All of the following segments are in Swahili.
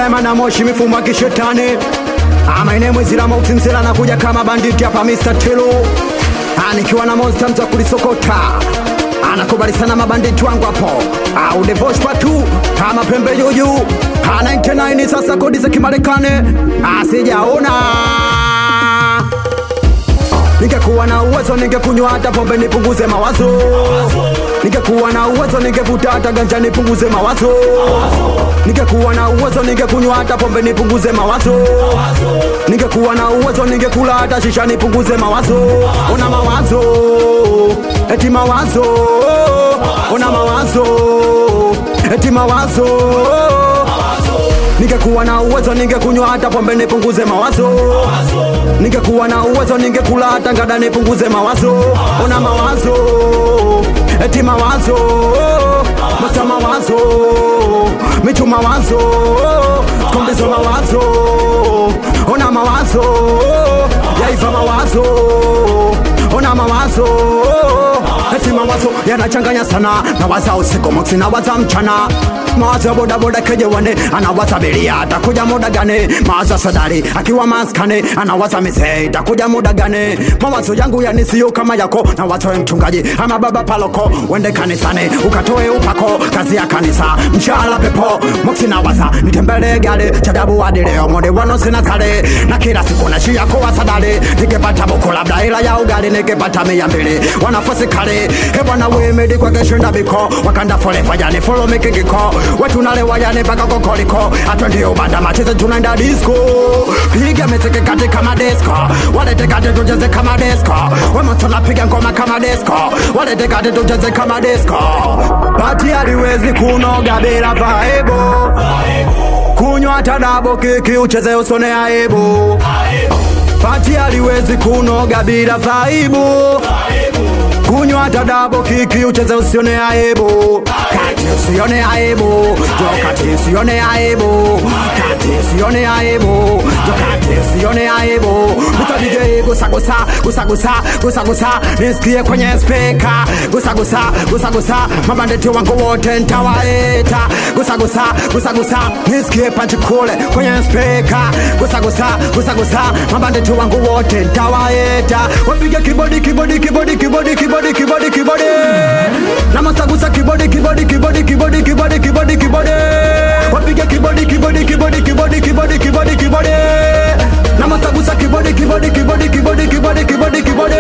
Simon na Moshi mifumo ya kishetani ama ine mwezira mautinzira nakuja kama banditi hapa Mr. Telo anikiwa na monster mza kulisokota anakubali sana mabanditi wangu hapo au devosh patu kama pembe juju ha 99 sasa kodi za kimarekani asijaona ningekuwa na uwezo ningekunywa hata pombe nipunguze mawazo ningekuwa na uwezo ningevuta hata ganja nipunguze mawazo ningekuwa na uwezo ningekunywa hata pombe nipunguze mawazo ningekuwa na uwezo ningekula hata shisha nipunguze mawazo ona mawazo eti mawazo ona mawazo eti mawazo ningekuwa na uwezo ningekunywa hata pombe nipunguze mawazo ningekuwa na uwezo ningekula hata ngada nipunguze mawazo ona mawazo eti mawazo masa mawazo mitu mawazo kombizo mawazo ona mawazo yaiva mawazo ona mawazo eti mawazo yanachanganya sana nawaza usiku moksi nawaza mchana mawazo ya bodaboda kejewane anawaza abiria atakuja muda gani mawazo ya sadari akiwa maskani anawaza mizee itakuja muda gani mawazo yangu yanisiyo kama yako na wazo ya mchungaji ama baba paloko wende kanisani ukatoe upako kazi ya kanisa mshahara pepo moksi nawaza nitembele gari chadabu hadi leo mode wano sina sare na kila siku nashia kuwa sadari nikipata buku labda ila ya ugali nikipata mia mbili wanafusi kale hebwana wemedi kwa keshinda biko wakanda fole fajani follow making iko wetu nale wajani mpaka kokoliko atwendi ubanda macheze tunaenda disco piga miziki kati kama disco walete kati tucheze kama disco wemotona piga ngoma kama disco walete kati tucheze kama disco bati haliwezi kunoga bila vaibo kunywa tadabo kiki ucheze usone aibu pati haliwezi kunoga bila vaibu kunywa tadabo kiki ucheze usione aibu kati usione aibu jo kati usione aibu kati usione aibu jo kati usione aibu Mr. DJ gusa gusa gusa gusa gusa gusa nisikie kwenye speka gusa gusa gusa gusa mabandeti wangu wote ntawaita gusa gusa gusa gusa nisikie panchi kule kwenye speka gusa gusa gusa gusa mabandeti wangu wote ntawaita wapige kibodi kibodi kibodi kibodi kibodi kibodi kibodi na masagusa kibodi kibodi kibodi kibodi kibodi kibodi kibodi wapige kibodi kibodi kibodi kibodi kibodi kibodi kibodi na masagusa kibodi kibodi kibodi kibodi kibodi kibodi kibodi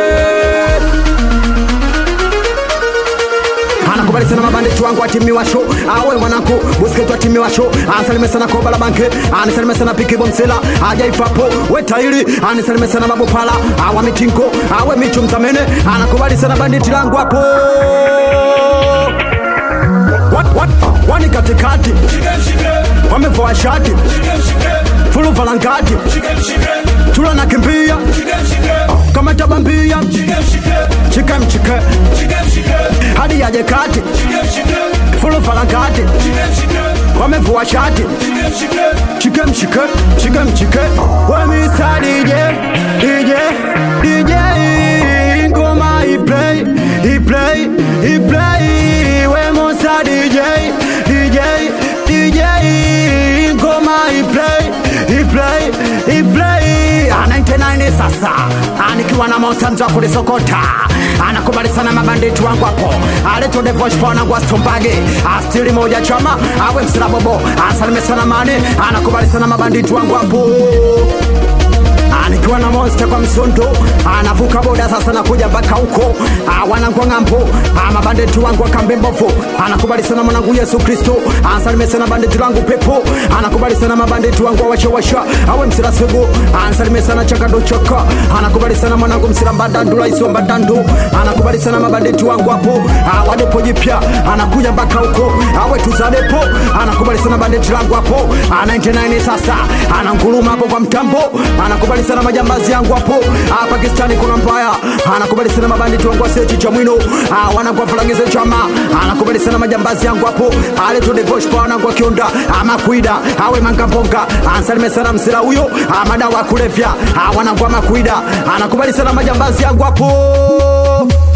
anakubali sana mabanditi wangu atimiwa show awe mwanangu busketu atimiwa show ansalime sana koba la banke anisalime sana piki bomsela ajaifapo wetaili anisalime sana mabopala awa mitinko awe michu mzamene anakubali sana banditi langu hapo Wat- wat- wani katikati wamevaa shati fulu valangati tula nakimbia kama tabambia chike mchike hadi yaje kati fulu valangati wamevua shati chike mchike chike mchike wemisa dj dj dj ngoma iplay iplay iplay wemusa dj dj dj ngoma iplay iplay iplay anaitenani sasa anikiwa na mosanzo wa kulisokota anakubali sana mabanditi wangu hapo aletodevoshponangwa stombage astili moja chama awe msilabobo asalime sana mani anakubali sana mabanditi wangu hapo nikiwa na monster kwa msondo anavuka boda sasa nakuja mpaka huko wanangu ng'ambo mabandeti wangu akambe mbovu anakubali sana mwanangu yesu kristo ansalime sana bandeti langu pepo anakubali sana mabandeti wangu awashawasha awe msira sugu ansalime sana chakado chaka anakubali sana mwanangu msira mbadandu laiso mbadandu anakubali sana mabandeti wangu hapo wadepo jipya anakuja mpaka huko awe tuzadepo anakubali sana bandeti langu hapo 99 sasa ananguruma hapo kwa mtambo anakubali sana majambazi yangu hapo ah, pakistani kuna mbaya anakubali sana mabanditi wangu wasechi cha mwino ah, wanangu wafalangize chama anakubali sana majambazi yangu hapo aletodevoshpa wanangu akionda amakwida awe mangamponga ansalime sana msira huyo ah, madawa ya kulevya ah, wanangu amakwida anakubali sana majambazi yangu hapo